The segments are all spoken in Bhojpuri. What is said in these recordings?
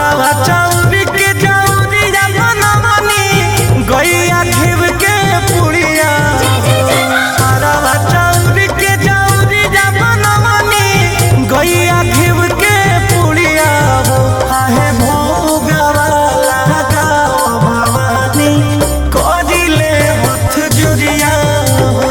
अरवा चौरी के चौरिया बनवनी गैया घिव के पुड़िया अरवा चौरी के चौरिया बनवनी गैया घिव के पुड़िया हो आहे भोगवा लगा भवानी करिले हथ जुरिया हो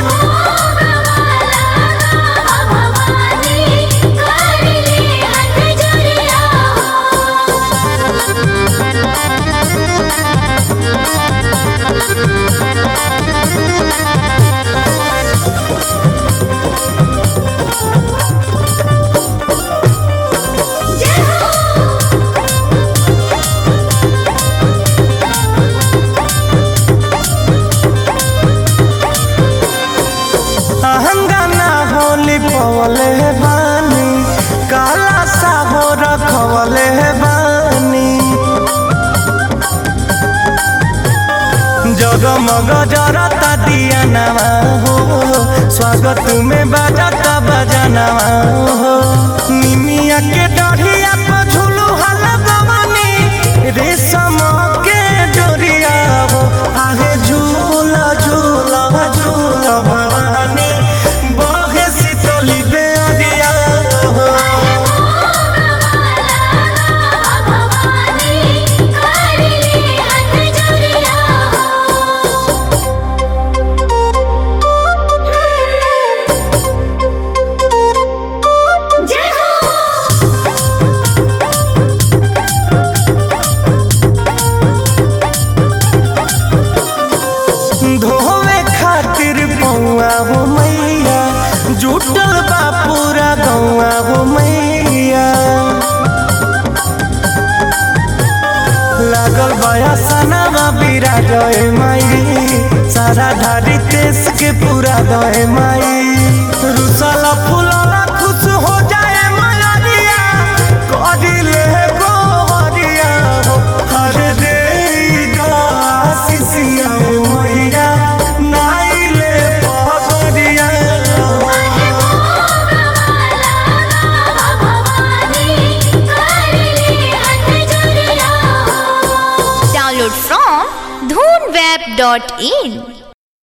अहंगाना होली पवले बानी काला साहो रखवले बानी जगमग जरता दिया नवा हो स्वागत में बजाता बजनवा हो निमिया के डढ़िया पर झूलू हल गवनी रेशम के डोरिया हो आहे झूला झूला झूला भवानी बहे शीतली बेअरिया हो जय हो धोवे खातिर पौआ हो मैया जुटल बा पूरा गौआ हो मैया लागल बया सनामा बीरा गए माई सारा धारी देश के पूरा गए माई रुसला फुलला खुश हो जाए मलरिया करिले गोवरिया हो हर रे आशीषिया मैया नाइले पगरिया Download from dhoonweb.in